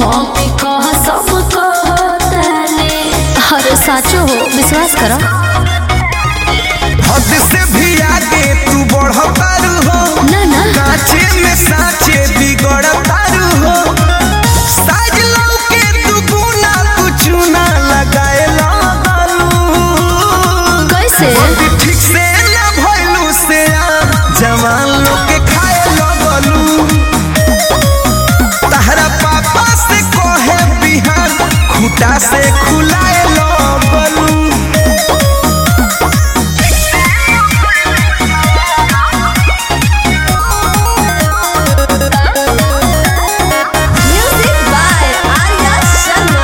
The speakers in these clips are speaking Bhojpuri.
मम्मी कह सब कहतले अरे साचो हो विश्वास करो हद से भी आगे तू बढ़तारू हो ना ना काचे में साचे बिगड़तारू हो साज लौके तू गुना कुछ ना लगाए लगलू कैसे बॉडी ठीक से ना भइलू से आ जवान लोग के खाए लगलू तहरा पापा से कहे बिहान खूटा से खुलाए लगलू म्यूजिक बाय आर्या शर्मा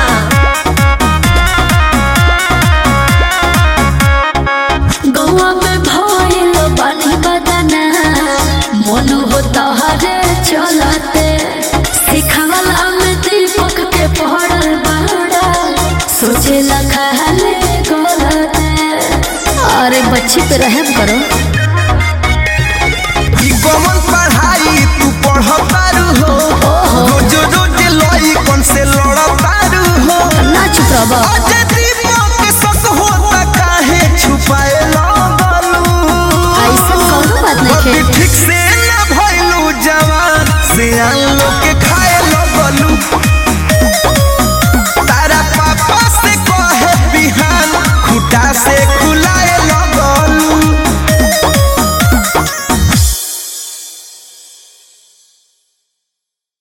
गौआ में भइल बानी बदना मन हो तहरे चलते सिखवला में दीपक के पड़ल बाड़ा सोचे लखा गलते अरे बच्ची पे रहम करो